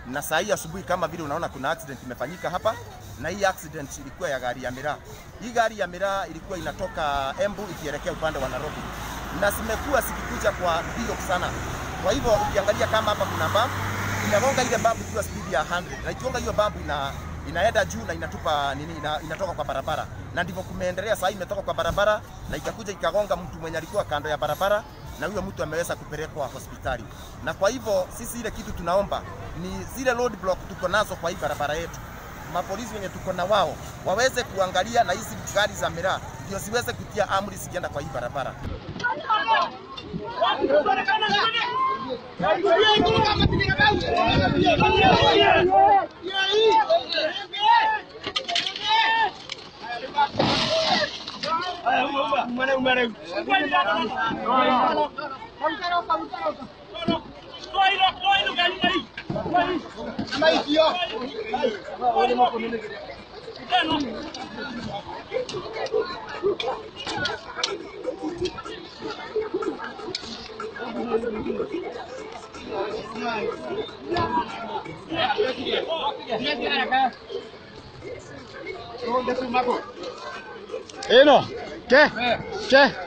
na saa hii asubuhi kama vile unaona kuna accident imefanyika hapa, na hii accident ilikuwa ya gari ya miraa. Hii gari ya miraa ilikuwa inatoka Embu ikielekea upande wa Nairobi, na zimekuwa zikikuja kwa mbio sana. Kwa hivyo ukiangalia kama hapa kuna bump, inagonga ile bump ikiwa speed ya 100 na ikigonga hiyo bump ina inaenda juu na inatupa nini, ina, inatoka kwa barabara, na ndivyo kumeendelea. Sasa imetoka kwa barabara na ikakuja ikagonga mtu mwenye alikuwa kando ya barabara, na huyo mtu ameweza kupelekwa hospitali. Na kwa hivyo sisi ile kitu tunaomba ni zile road block tuko nazo kwa hii barabara yetu, mapolisi wenye tuko na wao waweze kuangalia na hizi gari za miraa ndio siweze kutia amri zikienda kwa hii barabara. Eno, ¿qué? ¿Qué?